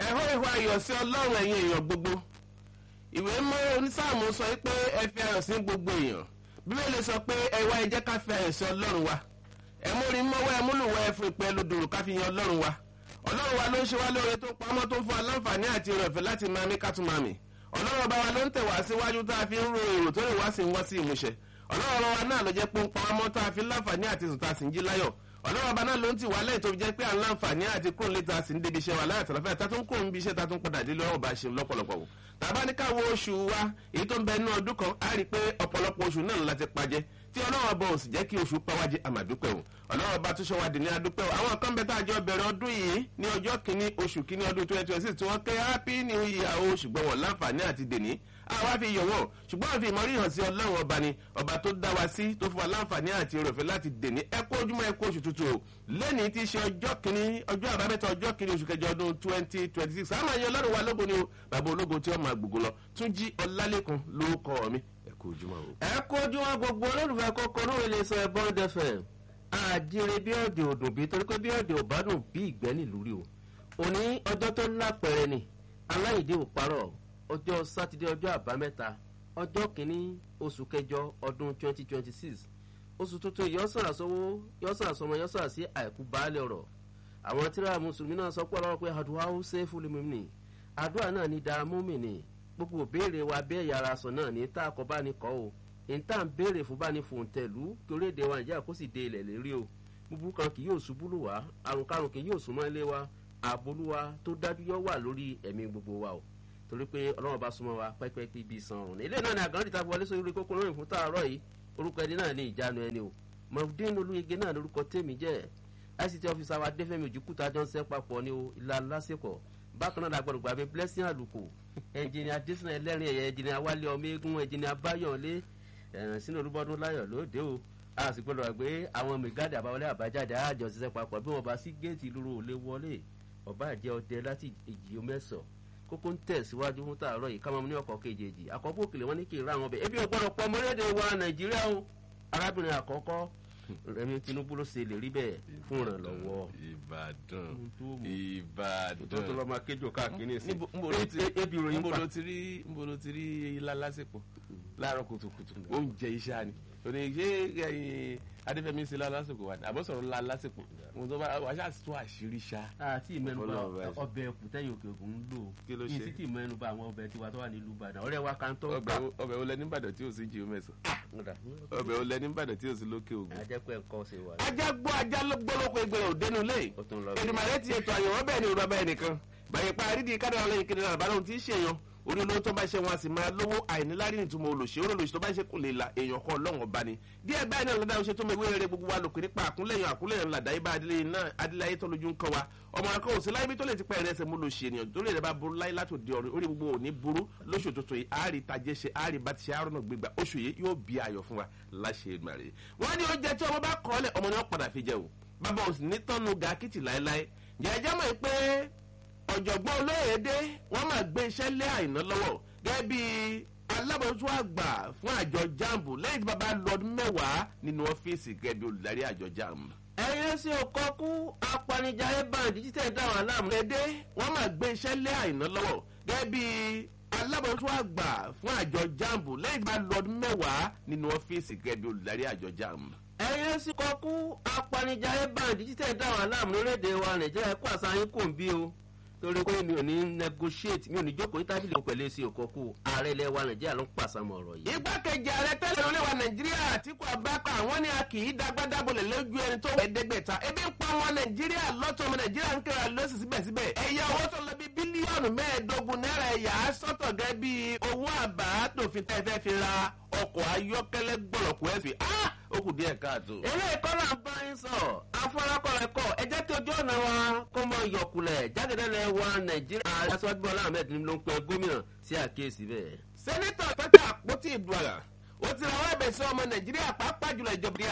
ẹ̀hó ìwà ayọ̀ sí ọlọ́run ẹ̀yin èèyàn gbogbo ìwé mọ́ onísáàmù sọ pé ẹ fi ayọ̀ sí gbogbo èèyàn bíbélì sọ pé ẹ wá ẹ jẹ́ ká fi ayọ̀ sí ọlọ́run wa ẹ múrin mọ́wọ́ ẹ múlùwọ́ ẹ fún ìpẹ́ lódòrò ká fi yan ọlọ́run wa ọlọ́run wa ló ń ṣe wá lóore tó pamọ́ tó fún aláǹfààní àti ìrọ̀fẹ́ láti máa mí ká tún máa mì ọlọ́run ọba wa ló ń tẹ̀ wá síwájú tá a fi ń ro èrò tó lè wá sí wá sí ìmúṣẹ ọlọ́run ọba wa náà ló jẹ́ pé ń pa ọmọ tá a fi láǹfààní àti sùn tá a sì ń jí láyọ̀ ọlọ́run ọba náà ló ń tì wá lẹ́yìn tó fi jẹ́ pé à ń láǹfààní àti kúrò létà a sì ń débi iṣẹ́ wa láyà tàlàfẹ́ tá a tún kúrò níbi iṣẹ́ tá a tún padà dé lọ́wọ́ bá a ṣe lọ́pọ̀lọpọ̀ wò tàbá ní káwọ oṣù wa èyí tó ń bẹ nínú ọdún kan á rí i pé ọ̀pọ̀lọpọ̀ oṣù náà láti pajẹ́ tí ọlọ́run ọba ò sì jẹ́ kí oṣù pàwájì àmàdúpẹ́ o ọlọ́run ọba tó ṣe wá dì ní adúpẹ́ o àwọn kan bẹ tá a jọ bẹ̀rẹ̀ ọdún yìí ní ọjọ́ kìíní oṣù kìíní ọdún twenty twenty six tí wọ́n kẹ́ happy new year o ṣùgbọ́n wọn láǹfààní àti dèní àwa fi yọ̀ wọ́n ṣùgbọ́n àfi ìmọ̀rí hàn sí ọlọ́run ọba ni ọba tó dá wa sí tó fún wa láǹfààní àti òròfẹ́ láti dèní ẹ kó ojúmọ́ ẹ kó oṣù tuntun o lẹ́ni tí í ṣe ọjọ́ kìíní ọjọ́ àbámẹ́ta ọjọ́ kìíní oṣù kẹjọ ọdún twenty twenty six àmọ́ ẹ̀yẹ ọlọ́run wa lógo ni o bàbá ológo tí wọ́n máa gbogbo lọ tún jí ọlálẹ́kùn ló kọ́ mi ẹ kó ojúmọ́ o. ẹ kojú wọn gbogbo olólùfẹ́ kọ́kọ́ náà lè sọ ẹ̀bọ́n dẹfẹ̀ àjíire bí ọ̀dẹ̀ òdùn bí torí pé bí ọ̀dẹ̀ ò bá dùn bí ìgbẹ́ nílùú rí o òní ọjọ́ tó lápẹ̀rẹ̀ ni aláìdé ò parọ́ ọjọ́ sátidé ọjọ́ àbámẹ́ta ọjọ́ kìíní oṣù kẹjọ ọdún twenty twenty six oṣù tuntun yọ̀ọ́sàrà sọ́wọ́ yọ̀ọ́sàrà sọmọ yọ̀ọ́sàrà sí àìkú baálé ọ̀rọ̀ àwọn tíra mùsùlùmí náà sọ pé ọlọ́run pé àdúrà ó ṣe é fún mi nì àdúrà náà ní dáa mú mi nì gbogbo òbéèrè wa bẹ́ẹ̀ yàrá sọ náà ní tá a kọ́ bá ní kọ́ o níta ń béèrè fún bá ní fòǹtẹ̀lú kí orílẹ̀-èdè wa nàìjíríà kó sì dé ilẹ̀ lérí o búburú kan kì yóò ṣubú lù wá àrùn karùn kì yóò súnmọ́ ilé wa àbolúwa tó dájú yọ wà lórí ẹ̀mí gbogbo wa o torí pé ọlọ́run bá súnmọ́ wa pẹ́pẹ́ bí san ọ̀run ilé náà ni àgàn dìtà wọlé sórí kókó lórí fún tààrọ̀ yìí orúkọ ẹni náà ní ìjánu ẹni o mọ̀fúdín olúyege náà lórúkọ tèmi jẹ́ ict officer wa dẹ́fẹ̀mí ojúkúta jọ ń sẹ́ papọ̀ ní o ìlà lásìkò bákan náà dàgbọ́dọ̀ gbàgbé blessing àlùkò ẹnjìnìà adésínà ẹlẹ́rìn ẹ̀yẹ ẹnjìnìà wálé ọmọ eégún ẹnjìnìà báyọ̀lé ẹ̀rìn sínú olúbọdún láyọ̀ lóde o a sì gbọ́dọ̀ gbé àwọn mẹgáàdì àbáwọlé àbájáde àjọ ṣiṣẹ́ papọ̀ bí wọ́n bá sí géètì ìlú òlé wọlé ọba àjẹ ọdẹ láti èjì mẹ́sàn kókó ń tẹ̀síwájú fún tààrọ̀ yìí kámọ́ ní ọkọ̀ kejì àkọ́kọ́ òkèlè wọn ní kí n ra àwọn ọbẹ̀ ebi ọgbọ́dọ̀ pọ̀ ọmọlédè wa nàìjíríà o arábìnrin àkọ́kọ́ rẹmi tinubu ló ṣe lè rí bẹ́ẹ̀ fún ìrànlọ́wọ́. ìbàdàn tó tó ìbàdàn lọ máa kéjò káàkiri sí nbo ló ti ebi ròyìn nbo pa ló ti rí nbo ló ti rí ilá lásìkò láàárọ̀ kùtùkùtù oúnjẹ iṣẹ́ ni òní ṣé ẹyin adéfẹ́mi ṣe lá lásìkò wa ni àbọ̀sọ̀rọ̀ ńlá lásìkò wọn tó bá wàá ṣàtúntò àṣírí ṣá. àti ìmẹ́nuba Ọlọ́run bá ṣe. ọbẹ̀ ẹ̀kú tẹ́yìn òkè òkun ń lò Kí ló yìí ṣe? sí tí ìmẹ́nuba àwọn ọbẹ̀ tiwa tó wà nílùú ìbàdàn ọ̀rẹ́ wa kan tó ọbẹ̀ wo- ọbẹ̀ olẹ nìbàdàn tí ò sí jí omi ẹ̀sán ọbẹ̀ olẹ nìbàdàn tí ò sí lókè ògùn. ajẹ́pẹ́ ẹ̀kọ́ ṣe wà ajá gbọ́ ajá ló gbọ́ lóko ìgbẹ́ òdenu lé ó tún lọ èdèmàrè ti ètò àyẹ̀wò bẹ́ẹ̀ ni òrùba bẹ́ẹ̀ nìkan bàyẹ̀ pa àrídìí kádàrà lẹ́yìn kiri náà àbálòun tí í ṣèyàn orí olówó tó bá ṣe wọn a sì máa lówó àìníláàrí ìtumọ̀ olùṣe orí olùṣe tó bá ṣe kò lè la èèyàn kan ọlọ́run ọba ni díẹ̀ báyìí náà lọ́dà ṣe tó mọ ìwé rere gbogbo wa lòkè nípa àkúnlẹ̀yìn àkúnlẹ̀yìn ńlá dáyé bá adílé náà adíláyé tó lójú ń kọ́ wa ọmọ akọ́ òsì láyé bí tó lè ti pẹ́ ẹ̀rẹ́sẹ̀ mú lò ṣe ènìyàn tó lè rẹ̀ bá burú láyé láti òde ọ̀rẹ́ orí gbogbo òní burú lóṣù tuntun yìí àárí tajẹ́ ṣe àárí bá ti ṣe àárọ̀ náà gbégbá oṣù yìí yóò bí ayọ̀ fún wa láṣẹ ìgbàre wọ́n ní oúnjẹ tí ọmọ bá kọ́ ọ́lẹ̀ ọmọ ni wọ́n padà fi jẹ o bàbá òsì ní tọ́nu gàkìtì láéláé jẹ́jẹ́ mọ̀ pé ọ̀jọ̀gbọ́n olóyèdè wọ́n máa gbé iṣẹ́ lé àìná lọ́wọ́ gẹ́gẹ́ bí alábòójútó àgbà fún àjọ jambu lẹ́yìn tí bàbá lọ ọdún mẹ́wàá nínú ọ́fíìsì gẹ́gẹ́ bí olùdarí àjọ jambu. ẹyẹ sí ọkọ kú apanijayé báńdì títẹ̀ dáhùn aláàmú lédè wọ́n máa gbé iṣẹ́ lé àìná lọ́wọ́ gẹ́gẹ́ bí alábòójútó àgbà fún àjọ jambu lẹ́yìn tí bàbá lọ ọdún mẹ́wàá nínú ọ́fíìsì gẹ́gẹ́ bí olùdarí àjọ jambu. ẹyẹ sí ọkọ kú apanijayé báńdì títẹ̀ dáhùn aláàmú lórílẹ̀‐èdè wa nàìjíríà kó àṣà yín kò ń bí o torí pé mi ò ní negotiate mi ò ní jókòó ní tábìlì pẹ̀lú èsì òkòkù ààrẹ ilẹ̀ wa nàìjíríà ló ń pàṣàmọ̀ ọ̀rọ̀ yìí. igbákejì ààrẹ tẹ́lẹ̀ oníwà nàìjíríà àtìkú abáka àwọn ni a kì í dágbádábolẹ̀ lójú ẹni tó ẹ̀ẹ́dẹ́gbẹ̀ta ebi ń pa ọmọ nàìjíríà lọ́tọ̀ ọmọ nàìjíríà ń kíra lọ́sì síbẹ̀síbẹ̀ ẹ̀yà owó tó lọ bí bílíọ̀nù mẹ́ẹ̀ẹ́dógún náírà ẹ̀yà á sọ́tọ̀ gẹ́ bí owó àbá tòfin tẹ́ fẹ́ fi ra ọkọ̀ ayọ́kẹ́lẹ́ gbọ̀lọ̀kù ẹ̀fì á ó kù díẹ̀ káàtó. eré ìkọ́lá ń bá yín sọ afọlákọ̀rọ̀ ẹ̀kọ́ ẹ jẹ́ kí ojú ọ̀nà wa kó mọ yọkulẹ̀ jáde-dẹ́lẹ̀ wa nàìjíríà aṣọ́jú bọ́lá ahmed ló ń pe gómìnà sí àkíyèsí bẹ́ẹ̀. sẹ́nitọ̀ tọ́jà àpótí ìdúrà ó ti rawọ́ ẹ̀bẹ̀ sí ọmọ nàìjíríà pàápàá jùlọ ìjọba ìdíyà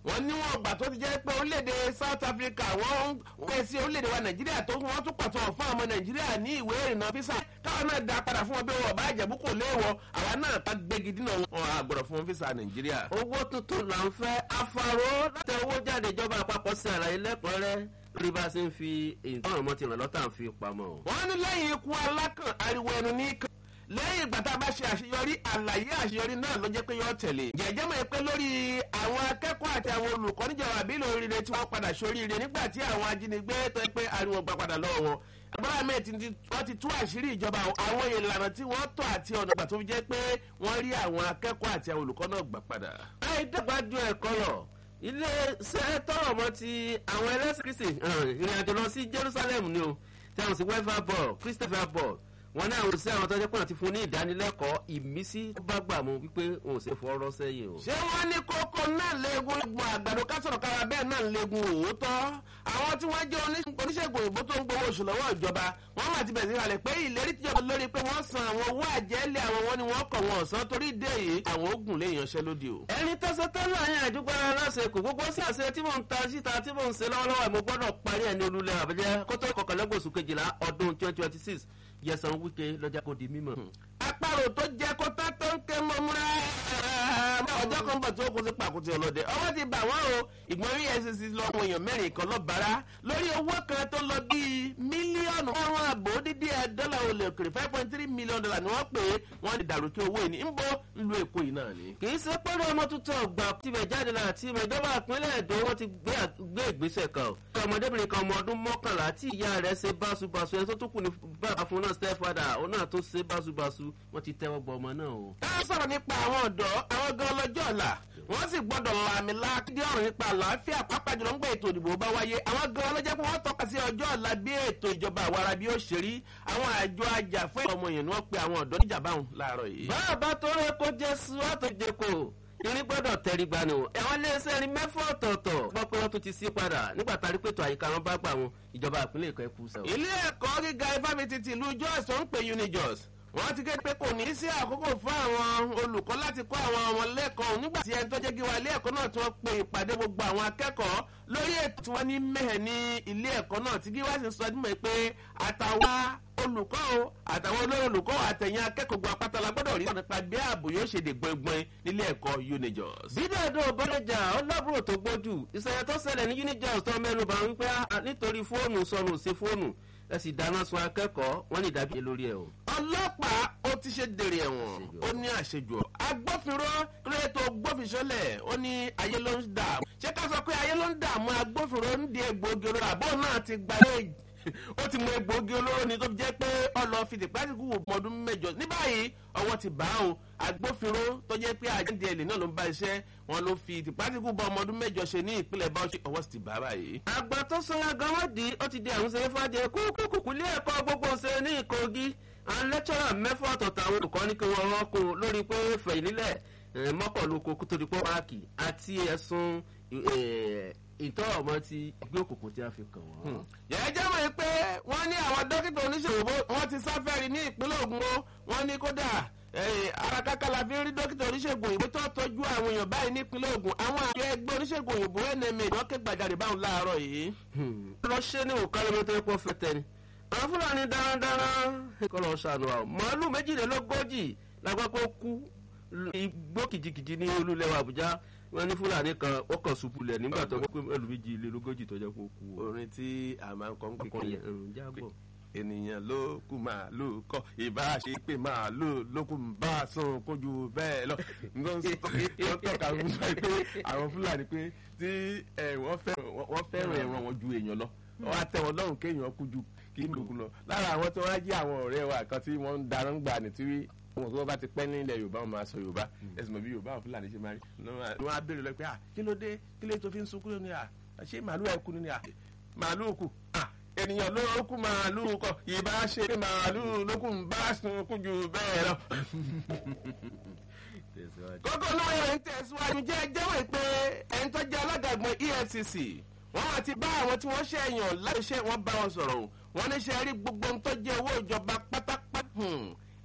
wọ́n níwọ̀n ọgbà tó ti jẹ́ pé orílẹ̀-èdè south africa wọ́n ń pẹ́ sí orílẹ̀-èdè wa nàìjíríà tó wọ́n tún pàtó fún ọmọ nàìjíríà ní ìwé ìrìnnà físà káwọn náà dá padà fún wọn bí wọn bá jẹ̀bú kò léèwọ̀ àwa náà ká gbégi dínà wọn àgbọ̀dọ̀ fún wọn físà nàìjíríà. owó tuntun là ń fẹ́ afáró láti owó jáde ìjọba àpapọ̀ sí àlàyé lẹ́kùnrẹ́rẹ́ rí bá a ṣe ń fi ìtọ́rọ̀ mọ́ ti ràn lọ́tà ń fi pamọ́. wọ́n ní lẹ́yìn ikú alákàn ariwo ẹnu ní kan lẹ́yìn ìgbà tá a bá ṣe àṣeyọrí àlàyé àṣeyọrí náà ló jẹ́ pé yọ tẹ̀lé. jẹ́jẹ́ mọ̀ pé lórí àwọn akẹ́kọ̀ọ́ àti àwọn olùkọ́ níjọba àbílẹ̀ oríire tí wọ́n padà sóríire nígbà tí àwọn ajínigbé tó pé ariwo gbà padà lọ́wọ́ wọn. abúlé ahmed ti wọ́n ti tú àṣírí ìjọba àwọn ìlànà tí wọ́n tọ̀ àti ọ̀nà ìgbà tó fi jẹ́ pé wọ́n rí àwọn akẹ́kọ̀ọ́ àti àwọn olùkọ́ náà gbà padà. àìdàgbàjọ ẹ̀kọ́ lọ ilé iṣẹ́ tọrọ mọ́ ti àwọn ẹlẹ́sìn kristi ìrìn àjò lọ sí jerusalem ni o tí àwọn sì wẹ́fà bọ̀ christopher bọ̀ wọn ní àwọn òṣìṣẹ́ àwọn tọ́jú pọ̀ ti fún ní ìdánilẹ́kọ̀ọ́ ìmísí tó bá gbà mú wípé òun ò ṣe fọ́ọ́rọ́ sẹ́yìn o. ṣé wọ́n ní kókó náà léegun egun àgbàdo kásọ̀rọ̀ kára bẹ́ẹ̀ náà léegun òótọ́ àwọn tí wọ́n jẹ́ oníṣègùn òyìnbó tó ń gbowó oṣù lọ́wọ́ ìjọba wọ́n máa ti bẹ̀rẹ̀ sí kalẹ̀ pé ìlérí tíjọba lórí pé wọ́n san àwọn owó àjẹ́lẹ̀ àwọn wọn ni wọ́n kọ̀ wọn ọ̀sán torí dé yìí àwọn ogun lè yanṣẹ́ lódì o. ẹni tó ṣe tẹ́lẹ̀ àyàn àdúgbò ara láṣẹ kò gbogbo sí àṣẹ tí mò ń ta síta tí mò ń ṣe lọ́wọ́lọ́wọ́ mo gbọ́dọ̀ parí ẹni olúlẹ̀ àbẹ̀jẹ́ kótó kọkànlélógóṣù kejìlá ọdún twenty twenty six yẹsan wíkẹ́ lọ́jà kò di mímọ̀. àparò tó jẹ kó tá tó ń ké mọ́múra ọjọ́ kan bọ̀ tí ó kó sí pàkúté ọlọ́dẹ ọwọ́ ti bà wọ́n o ìgbọ́n efcc lọ́wọ́ èèyàn mẹ́rin kan lọ́bàárà lórí owó kan tó lọ bíi mílíọ̀nù márùn-ún àbò dídí ẹ̀ dọ́là olè òkèrè five point three million dollar ni wọ́n pè é wọ́n lè dàrú kí owó yìí ní ń bọ́ ń lo èkó yìí náà ni. kì í ṣe pẹ́lú ọmọ tuntun ọgbà tibẹ̀ jáde lára tí ìjọba ìpínlẹ̀ èdè wọn ti gbé ìgbésẹ̀ kan o. ọmọdébìnrin kan ọmọ ọdún mọ́kànlá tí ìyá rẹ̀ ṣe báṣubàṣu ẹni tó tún kù ní bàbá fún náà stepfather òun náà tó ṣe báṣubàṣu wọ́n ti tẹ́wọ́ gbọ́ ọmọ náà o. ká sọ̀rọ̀ nípa àwọn ọ̀dọ́ àwọn gan lọ́jọ́ ọ̀la wọ́n sì gbọ́dọ̀ làmì lákìdí ọ̀rọ̀ nípa àlàáfíà pápá jùlọ ńgbà ètò ìdìbò bá wáyé àwọn gan ló jẹ́ pé wọ́n tọ́ka sí ọjọ́ ọ̀la bí ètò ìjọba àwara bí ó ṣe rí àwọn àjọ ajá fún ọmọ yẹn ni wọ́n pe àwọn ọ̀dọ́ níjà báwọn láàárọ̀ yìí. bàbá tó rẹ kó jẹ́ sùwàtò jẹ́kọ̀ irin gbọ́dọ̀ tẹ̀rí gbani o ẹ̀wọ̀n iléeṣẹ́ irin mẹ́fọ́ ọ̀tọ̀ọ̀tọ̀ gbọ́ pé wọ́n tún ti sí padà nígbà tá a rí pètò àyíká wọn bá gbà wọn ìjọba ìpínlẹ̀ èkó ẹ̀kú sẹ́wọ̀n. ilé ẹ̀kọ́ gíga ifáfitì tìlú jos tó ń pè unijos wọ́n ti kéde pé kò ní sí àkókò fún àwọn olùkọ́ láti kọ́ àwọn ọmọ lẹ́kọ̀ọ́ nígbà tí ẹni tó jẹ́ gíwa ilé ẹ̀kọ́ náà tí wọ́n pe ìpàdé gbogbo àwọn akẹ́kọ̀ọ́ lórí ètò tí wọ́n ní mẹ́hẹ̀ ní ilé ẹ̀kọ́ náà tí gíwa sì sọ dímọ̀ pé àtàwọn olùkọ́ o àtàwọn olórí olùkọ́ àtẹ̀yìn akẹ́kọ̀ọ́ gba pátálà gbọ́dọ̀ rí nípa bí ààbò yóò ṣe dè gbọ̀ngbọ̀n nílé ẹ̀kọ́ unijos. bídàdó bọ́lẹ̀jà ọlábùrò tó gbójú ìṣẹ̀lẹ̀ tó ṣẹlẹ̀ ní unijos tó mẹ́nu bá ń pẹ́ nítorí fóònù sọnù sí fóònù ẹ sì dáná sun akẹ́kọ̀ọ́ wọ́n ní ìdábìyẹ lórí ẹ̀ o. ọlọ́pàá ó ti ṣe dèrè ẹ̀wọ̀n ó ní àṣejù agbófinró kílódé tó gbófinṣọ́lẹ̀ ó ní ayé ló ń dààmú ṣé ká sọ pé ayé ló ń dààmú agbófinró ń di egbòogi olóró àbọ̀ náà ti gbalẹ̀ ó ti mọ egbòogi olóró ni tó fi jẹ́ pé ọlọ́ fi tìpátìkù wò ọdún mẹ́jọ ní báyìí ọwọ́ ti bá o agbófinró tó jẹ́ pé àjẹ́ndì ẹ̀lì náà ló ń bá iṣẹ́ wọn ló fi tìpátìkù bá ọmọ ọdún mẹ́jọ ṣe ní ìpínlẹ̀ báwọ̀ṣe ọwọ́ sì ti bá báyìí. àgbà tó sọyà gánwádì ó ti di àwọn ṣeré fàjẹ kúkúkú ilé ẹ̀kọ́ gbogbo ṣe ní ìkogi àwọn lẹ́tọ́rà mẹ́fà ọ̀tọ̀ọ̀tọ̀ àwọn olùkọ́ ní kí wọ́n rọ́kùn lórí pé fẹ̀yìn nílẹ̀ mọ́kànlóko kó tó di pọ́ páàkì àti ẹ̀sùn ìtọ́ ọmọ ti ìgbé òkùnkùn tí a fi kàn wọ́n. yẹ́n jẹ́ mọ̀ pé wọ́n ní àwọn dókítà oníṣòwò wọ́n ti sáfẹ́rì ní ìpínlẹ̀ ogun o wọ́n ní kódà ara kákà la fi ń rí dókítà oníṣègùn òyìnbó tó tọ́jú àwọn èèyàn báyìí nípínlẹ̀ ogun àwọn àjọ ẹgbẹ́ oníṣègùn òyìnbó nma wọ́n ké gbàjarè báwọn láàárọ̀ yìí. lọ ṣe ní òkàlẹ́mọ́ tó yẹ kó fẹ́ tẹ́ni àwọn fúlàní darandaran kọ́ lọ́ọ́ ṣàánú àwọn màálù méjìlélógójì lágbàpọ̀ kú igbó kìjikìji ní olúlẹ̀wà àbújá wọn ní fúlàní kan ó kàn ṣubú lẹ̀ nígbà tó wọ́n pé ẹlòmíjì ilé lógójì tó jẹ́ kó kú. orin tí a máa ń kọ́ ń ọkùnrin kékeré yẹn jábọ̀. ènìyàn ló kú màálù kọ ìbá ṣe pé màálù ló kú bá a sùn kójú bẹ́ẹ̀ lọ. wọ́n tọ́ka fún wa pé àwọn fúlàní pé tí ẹ, wọ́n fẹ́- wọ́n fẹ́ràn ẹ̀wọ̀n wọn ju èèyàn lọ wọ́n á tẹ wọn lọ́rùn kéèyàn kú ju kí n lòkun lọ. lára àwọn tí wọ́n á jí àwọn ọ̀rẹ́ wa kan tí wọ́n ń darán gbà ní tí wọn tó bá ti pẹ́ nílẹ̀ yorùbá wọn máa sọ yorùbá ẹ̀sìn mọ̀ bí yorùbá àwọn fúlàní ṣe máa rí wọ́n á béèrè lọ pé à kí ló dé kí lè tó fi ń sunkún ní à ṣé màálù ẹ̀ kú ni à màálù kù à ènìyàn ló kú màálù kọ ìbá ṣe pé màálù ló kù ń bá sunkún ju bẹ́ẹ̀ lọ kókó náà yẹn ń tẹ̀síwájú jẹ́ jẹ́wọ́ pé ẹni tó jẹ́ alága ìgbọ̀n efcc wọ́n máa ti bá àwọn tí wọ́n ṣe èèyàn láti ṣe wọ́n bá wọn sọ̀rọ̀ o wọ́n ní ṣe rí gbogbo ohun tó jẹ́ owó ìjọba pátápátá hmm,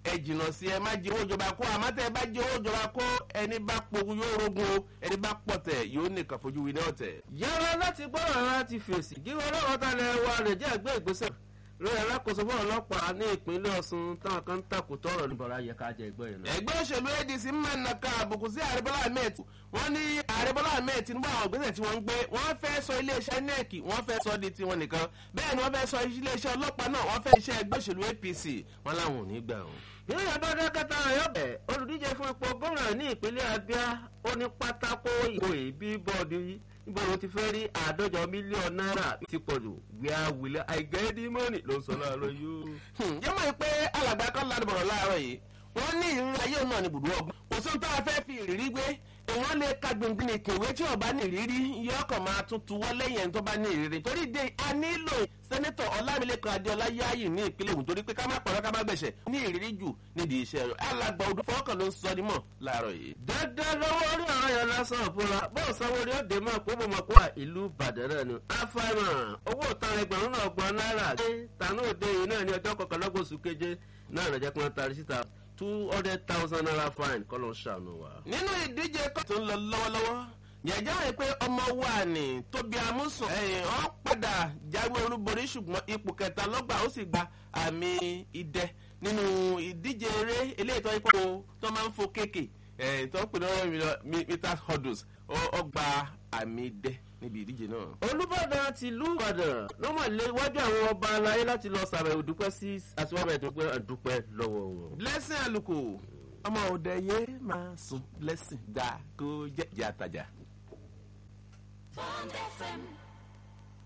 ẹ jìnnà sí ẹ má jẹ owó ìjọba kó àmọ́ tẹ́ ẹ bá jẹ owó ìjọba kó ẹni bá pogun yóò rogun o ẹni bá pọ̀tẹ̀ yóò nìkan fojú winá ọ̀tẹ̀. yára láti gbọ́dọ̀ láti fèsì kí ọlọ́wọ́ ta lẹ wa rẹ̀ jẹ́ àgbẹ̀ ìgbésẹ̀ lórí alákòóso fún ọlọ́pàá ní ìpínlẹ̀ ọ̀sùn táwọn kan ń takò tọrọ níbọ̀rọ̀ ayẹ ká jẹ ẹgbẹ́ yẹn náà. ẹgbẹ́ òṣèlú adc máa ń naka àbùkù sí ààrẹ bọ́lá ahmed wọ́n ní ààrẹ bọ́lá ahmed tinubu àwọn ìgbésẹ̀ tí wọ́n ń gbé wọ́n fẹ́ sọ iléeṣẹ́ nec wọ́n fẹ́ sọ di tiwọn nìkan bẹ́ẹ̀ ni wọ́n fẹ́ sọ iléeṣẹ́ ọlọ́pàá náà wọ́n fẹ́ iṣẹ́ ẹgbẹ́ òṣèlú apc wọ́n láwọn ò ní gbà wọn. bí ìyá bá dákẹ́ta ayọ́bẹ̀ olùdíje fún ipò gómìnà ní ìpínlẹ̀ abia ó ní pátákó ìbò ìbí bọ́ọ̀dù yìí níbo ló ti fẹ́ rí àádọ́jọ mílíọ̀nù náírà ti pọ̀ jù wíwá wílẹ̀ àìgẹ́dì mọ́nì ló ń sọ láàárọ̀ yóò. jẹ́ mọ̀ pé alàgbà kan ládùn bọ̀rọ̀ láàárọ̀ yìí wọ́n ní ìrírí ayé náà ní ibùdó ọgbọ́n kò sóhun tá a fẹ́ fi ìrírí gbé èèyàn lè ka gbìngbìn ìkèwé tí ọba ní ìrírí yọ ọkàn máa tún tuwọ́ lẹ́yìn ẹni tó bá ní ìrírí torí dé a nílò sẹ́nẹ́tọ̀ ọlámilékan adéọlá yáàyè ní ìpínlẹ̀ ògùn torí pé ká má pàrọ̀ ká má gbẹ̀ṣẹ̀ ní ìrírí jù nídìí iṣẹ́ rẹ̀ alàgbà odò fọwọ́kàn ló ń sọ nímọ̀ láàárọ̀ yìí. dandan lọ́wọ́ orí ọ̀rọ̀ yẹn lásán òfúra bọ́ọ̀ sanwó ni ó dé mọ́ pé mo mọ̀ pé wà ìlú ìbàdàn náà ni. afáìmọ̀ owó ìtàn ẹgbẹ̀rún náà gbọ́n náírà dé tànú òde yìí náà ní ọjọ́ kọkànlélógún oṣù keje náà lọ́jọ́ pé wọ́n tarí síta two hundred thousand naira fine kọ́ ló ń ṣàánú wa. nínú ìdíje kan tó ń lọ lọ́wọ́lọ́wọ́ yẹ̀jẹ̀ rẹ̀ pé ọmọ wa ni tóbi amúsùn ẹ̀yìn ọ́ padà jáwé olúborí ṣùgbọ́n ipò kẹta lọ́gbà ó sì gba àmì idẹ nínú ìdíje eré eléyìí tó ń kó tó máa ń fo kéèké ẹ̀yìn tó ń pè lọ́wọ́ meters hurdles ó gba àmì idẹ níbi ìdíje náà. olùbàdàn ti ìlú ìbàdàn ló mọ̀ lé iwájú àwọn ọba aláyé láti lọ sàbẹ̀wò dúpẹ́ sí àtiwábẹ̀ dúpẹ́ àdúpẹ́ lọ́wọ́ wọn. blessing àlùkò ọmọ òde yé máa sùn blessing gbà kó jẹ́ ìjà àtàjà. Bond FM